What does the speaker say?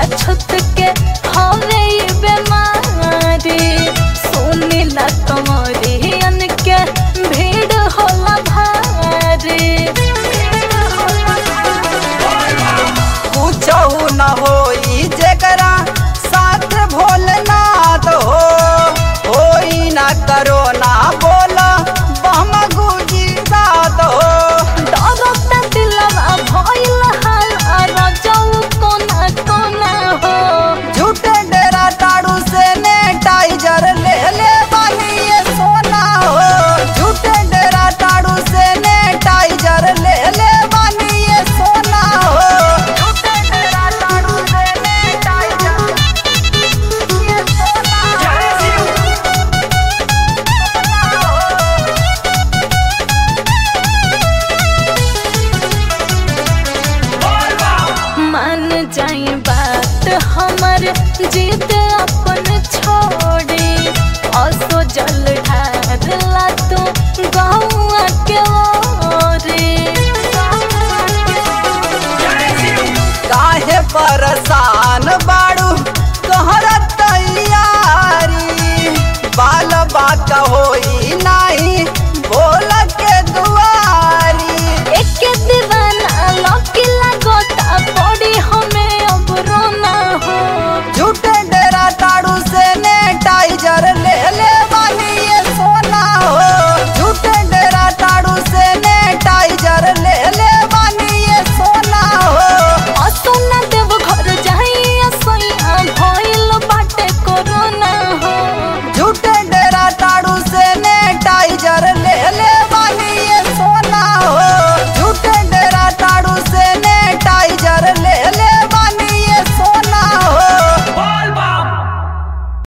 छुत के हवे ई बेमारी सुनिला कमरियन के भीड़ होला भारी कुछहु न होई जेकरा साथ भोलेनाथ हो होई ना करो ना बोला बम गुजी रात हो डरता दिलवा भइल हाल रजऊ कोना कोना हो झूठे डेरा टाड़ू से ने टाइजर ले ले बानी ये सोना हो झूठे डेरा टाड़ू से ने टाइजर ले ले बानी ये सोना हो झूठे डेरा टाड़ू से ने टाइजर ये सोना मान जाई बात हमर जीत